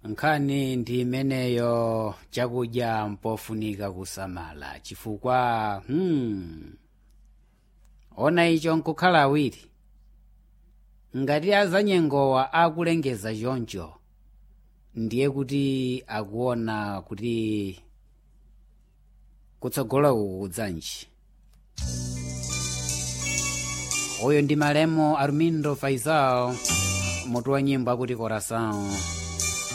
nkhani ndi imeneyo chakudya mpofunika kusamala chifukwa hmm, ona icho nkukhala awiri ngati azanyengowa akulengeza choncho ndiye kuti akuona kuti kutsogolo uku kudzanji uyu ndi malemo armindo faisal mutu wa nyimbo akuti coração